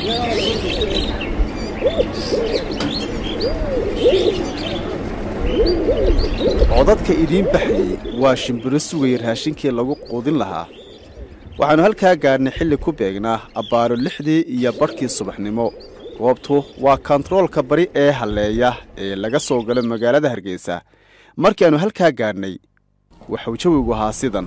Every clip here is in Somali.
codadka idiin baxayey waa shimbiro sugaya raashinkii lagu quudin lahaa waxaannu halkaa gaadhnay xilli ku beegnaa abbaaro lixdii iyo badhkii subaxnimo goobtu waa kontaroolka bari ee halleeya ee laga soo galo magaalada hargeysa markii aannu halkaa gaadhnay waxuu jawigu ahaa sidan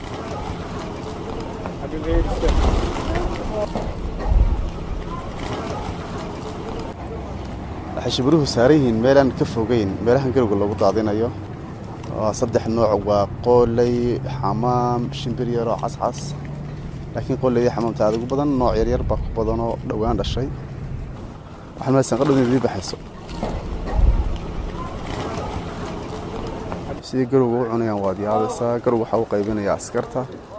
waxay shimbiruhu saaran yihiin meelaan ka fogeyn meelahan garowga lagu daadinayo waa saddex nooc waa qooley xamaam shimbir yaroo cascas laakiin qooleyda xamaamta aad ugu badan nooc yaryar baa ku badanoo dhowaan dhashay waxaan malaysan qadhow inay dii baxayso sidii garowga u cunayaan waad yaabaysaa garow waxaa u qaybinaya askarta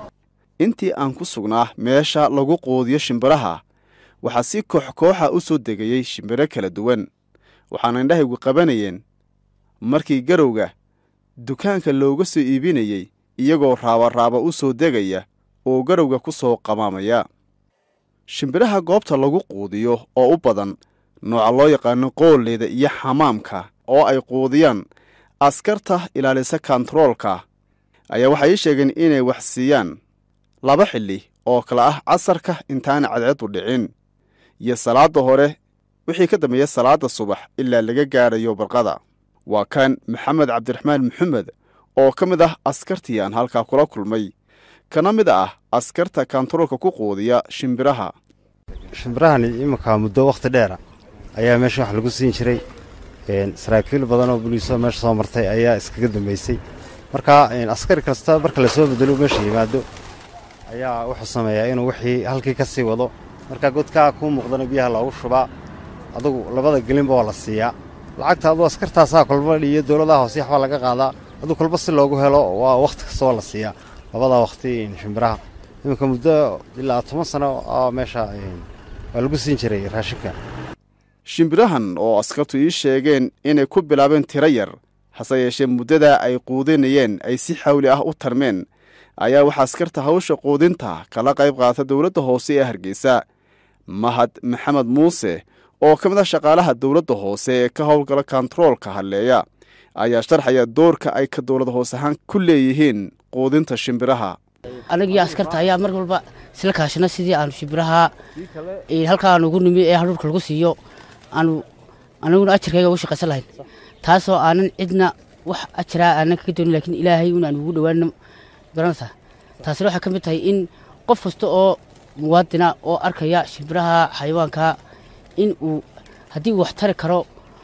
intii aan ku sugnaa meesha lagu quudiyo shimbiraha waxaa si koox kooxa u soo degayey shimbiro kala duwan waxaana indhahaygu qabanayeen markii garowga dukaanka looga soo iibinayey iyagoo raabaraaba u soo degaya oo garowga ku soo qamaamaya shimbiraha goobta lagu quudiyo oo u badan nooca loo yaqaano qooleyda iyo xamaamka oo ay quudiyaan askarta ilaalisa kontaroolka ayaa waxay ii sheegeen inay wax siiyaan laba xilli oo kale ah casarka intaana cadceedu dhicin iyo salaadda hore wixii ka dambeeya salaadda subax ilaa laga gaadhayo barqada waa kan maxamed cabdiraxmaan maxamed oo ka mid ah askartii aan halkaa kula kulmay kana mid ah askarta kontaroolka ku quudiya shimbiraha shimbirahani iminka muddo wakhti dheera ayaa meesha wax lagu siin jiray saraakiil badan oo buliisoo meesha soo martay ayaa iskaga dambaysay marka askari kasta marka lasoo bedelo meesha yimaado ayaa wuxuu sameeyaa inuu wixii halkii ka sii wado marka godkaa kuu muuqdana biyaha loogu shubaa adugu labada gelinba waa la siiyaa lacagta aduu askartaasaa kolba iyo dowladaha hoose waxbaa laga qaadaa aduu kolba si loogu helo waa wakhti kasta waa la siiyaa labada wakhti shimbiraha iminka muddo ilaa toban sano oo meesha waa lagu siin jiray raashinka shimbirahan oo askartu ii sheegeen inay ku bilaabeen tiro yar hase yeeshee muddadaa ay quudinayeen ay si xawli ah u tarmeen ayaa waxaa askarta hawsha quudinta kala qayb qaata dowladda hoose ee hargeysa mahad maxamed muuse oo ka mid ah shaqaalaha dowladda hoose ee ka howlgala kontaroolka halleeya ayaa sharxaya doorka ay ka dowlad hoose ahaan ku leeyihiin quudinta shimbiraha anagii askarta ayaa mar walba isla kaashana sidii aanu shimbiraha halkaa nugu nimi ee hadhuurka lagu siiyo aanu anaguna ajarkayga ugu shaqaysan lahayn taasoo aanan cidna wax ajaraa aanan kaga doonin lakiin ilaahay un aan ugu dhawaano garanaysaa taasina waxay ka mid tahay in qof kasta oo muwaadina oo arkaya shimbiraha xayawaanka in uu haddii uu wax tari karo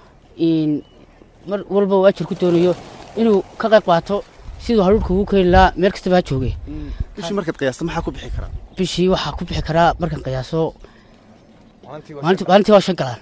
mar walba uu ajar ku doonayo inuu ka qayb qaato siduu hadhuurka ugu keeni lahaa meel kastaba ha jooge bishii markaad qiyaasta maxaa ku bixi karaa bishii waxaa ku bixi karaa markaan qiyaaso maalintii waa shan galaan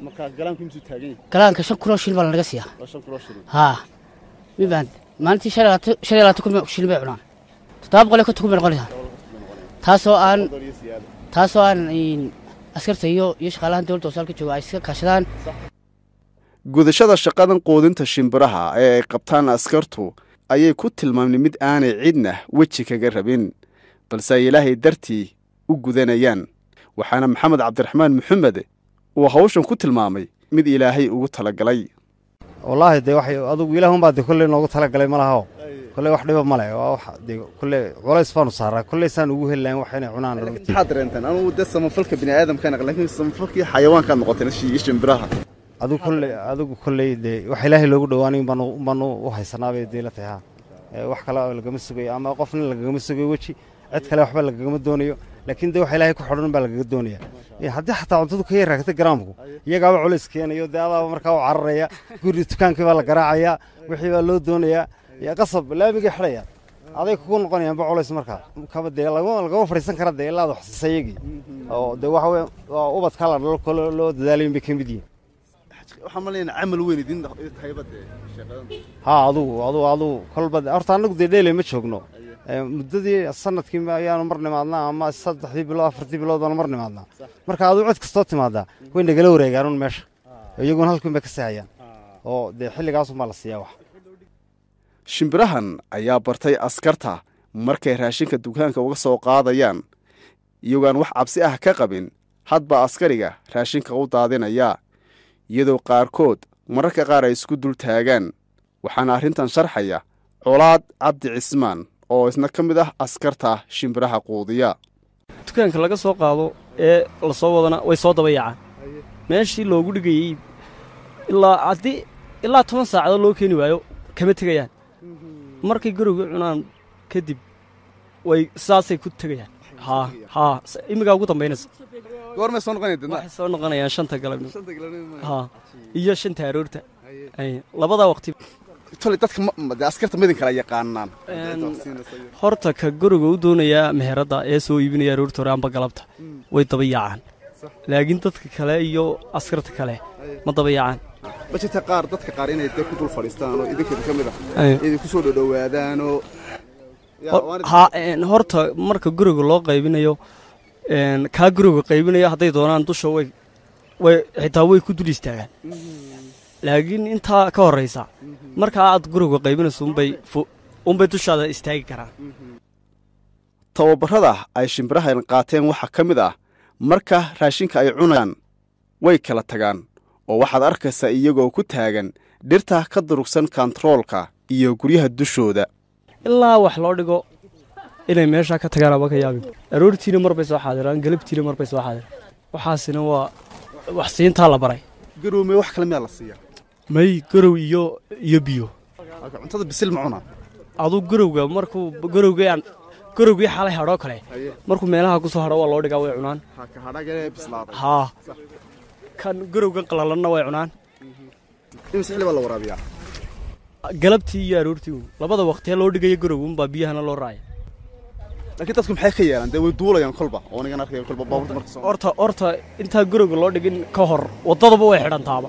galaanka shan kunoo shilin baa lanaga siiyaa haa mibaan maalintii shan iyo labaatan kun shilin bay cunaan toddoba boqol iyo konton kun bay noqonaysaa taasoo aan taasoo aan askarta iyo iyo shaqaalahan dowladda hoose halka jooga ay iska kaashadaan gudashada shaqadan quudinta shimbiraha ee ay qabtaan askartu ayay ku tilmaamnay mid aanay cidna weji kaga rabin balse ay ilaahay dartii u gudanayaan waxaana maxamed cabdiraxmaan maxamed uu hawshan ku tilmaamay mid ilaahay ugu talagalay wallaahi dee waxay adugu ilaahunbaa dee kolley noogu talagalay ma lahaoo kolley wax dhiba ma leh waa wax dee kolley culays baanu saaraa kolley saan ugu heli lahayn wax inay cunaan maxaad dareentaan anugu dee samafalka bini aadamkaan laakiin samafalkii xayawaankaad noqotay iyo shimbiraha adigu kolley adigu kolley dee wax ilaahay loogu dhowaanay baanu baanu u haysanaabay dee la tahay ha wax kale lagama sugayo ama qofna lagagama sugayo weji cid kale waxba lagagama doonayo laakiin dee wax ilaahay ku xidhan baa lagaga doonaya haddii xataa cuntadu ka yar raagta garaamku iyagaaba culays keenayo dee adaaba markaa u cararaya guri dukaankii baa la garaacayaa wixii baa loo doonayaa qasab laamigay xidhaya aday kugu noqonayaanba culays markaa kaba dee lagama fadhiisan kara dee ilaada waxsiisa iyagii oo dee waxa weye waa ubadkaa la dhalo kole loo dadaalayin bay ka mid yihiin waxaan malayna camal weyn idin tahayba dee shaqadan haa adugu adugu adugu kolba horta annagu dee dheeley ma joogno muddadii sanadkii ayaanu mar nimaadnaa ama saddexdii bilood afartii bilood baanu mar nimaadnaa marka aduu cid kastoo timaadaa way nagala wareegaan un meesha iyaguna halkiin bay ka seexayaan oo dee xilligaasunbaa la siiyaa wax shimbirahan ayaa bartay askarta markay raashinka dukaanka uga soo qaadayaan iyagoaan wax cabsi ah ka qabin hadba askariga raashinka u daadinaya iyadoo qaarkood mararka qaar ay isku dul taagaan waxaana arrintan sharxaya colaad cabdi cismaan oo isna ka mid ah askarta shimbiraha quudiya dukaanka laga soo qaado ee la soo wadana way soo daba yaacaan meeshii loogu dhigayey ilaa haddii ilaa toban saacadood loo keeni waayo kama tegayaan markay garowga cunaan kadib way saasay ku tegayaan haa haa imigaa ugu dambaynaysa goormay soo noqonaya waxay soo noqonayaan shanta galabnimo haa iyo shanta aroorta ay labada waqti tolay dadka ma askarta midin kala yaqaanaan horta ka guriga u doonayaa meheradda ee soo iibinaya aroorta hore amba galabta way daba yaacaan laakiin dadka kale iyo askarta kale ma daba yaacaan ma jirta qaar dadka qaar inay dee ku dul fadhiistaan oo idinkeeda ka mid ah idinku soo dhodhowaadaanoo ha horta marka guriga loo qaybinayo kaa guriga qaybinayo hadday doonaan dusha way way xitaa way ku dul istaagaan laakiin intaa ka horraysa markaa aad guriga qaybinayso unbay unbay dushaada istaagi karaan tababarrada ay shimbirahan qaateen waxaa ka mid ah marka raashinka ay cunayaan way kala tagaan oo waxaad arkaysaa iyagoo ku taagan dhirta ka durugsan kontaroolka iyo guryaha dushooda ilaa wax loo dhigo inay meeshaa ka tagaan aba ka yaabin aroortiina mar bay soo xaadiraan galabtiina mar bay soo xaadiraan waxaasina waa wax siintaa la baray garowme wax kale miyaa la siiya may garow iyo iyo biyo cuntada bisil ma cunaa aduu garowga markuu garowgii aan garowgii xalay hadhoo kale markuu meelaha ku soo hadho waa loo dhigaa way cunaan haa kan garowgan qalalanna way cunaan imise xilli baa la waraabiyaa galabtii iyo aroortii labada waqtiya loo dhigaya garowgunbaa biyahana loo raaya laakiin dadku maxay ka yeelaan dee way duulayaan kolba oo nigan arkaya kolba baabuurta marka soo horta horta intaa garowga loo dhigin ka hor waddadaba way xidhantaaba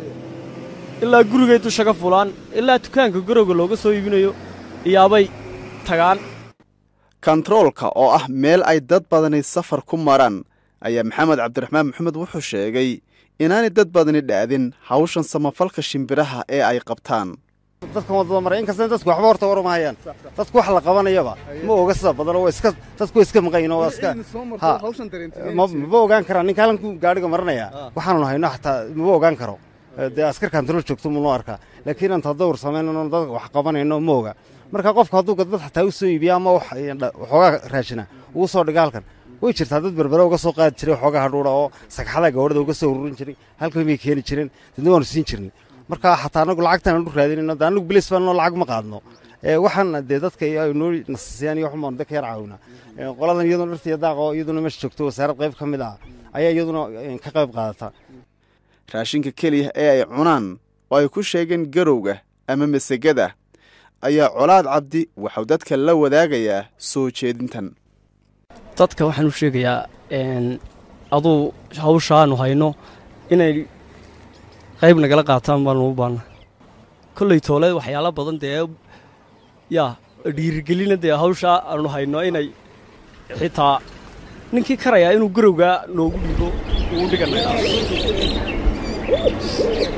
ilaa gurigay dusha ka fulaan ilaa dukaanka garowga looga soo iibinayo iyaabay tagaan kontaroolka oo ah meel ay dad badani safar ku maraan ayaa maxamed cabdiraxmaan maxamed wuxuu sheegay inaanay dad badani dhaadin hawshan samafalka shimbiraha ee ay qabtaan dadkan waddada maray inkastana dadku waxba horta warmahayaan dadku wax la qabanayaba ma oga sida badanoo waa iska dadku waa iska maqayin oo waa iska ha maba ogaan karaan ninka halkan gaadhiga maranaya waxaanu hayno xataa maba ogaan karo dee askar kantarool joogto munoo arkaa laakiin inta dawr samaynano dadka wax qabanayno ma oga marka qofka hadduu dad xataa u soo iibiya ama waxoogaa raashina ugu soo dhiga halkan way jirtaa dad berbere uga soo qaadi jiray waxoogaa hadhuudha oo sagxada gabadhada uga soo ururin jiray halkan may keeni jireen dadna waanu siin jirnay marka xataa anagu lacagtaan anu raadinayno de anagu bilis baanoo lacag ma qaadno waxaan dee dadka noo nasisiyaan iyo waxumaan dadka yar caawina qoladan iyaduna dhirta iyo daaqa oo iyaduna meesha joogto wasaarad qayb ka mid ah ayaa iyaduna ka qayb qaadata raashinka keliya ee ay cunaan oo ay ku sheegeen garowga ama masegada ayaa colaad cabdi waxau dadka la wadaagayaa soo jeedintan dadka waxaan u sheegayaa aduu hawshaanu hayno inay qayb nagala qaataan baanu u baanna kolley toole waxyaala badan dee yaa dhiirigelina dee hawshaa aanu hayno inay xitaa ninkii karayaa inuu garowgaa noogu dhigo uu dhiganay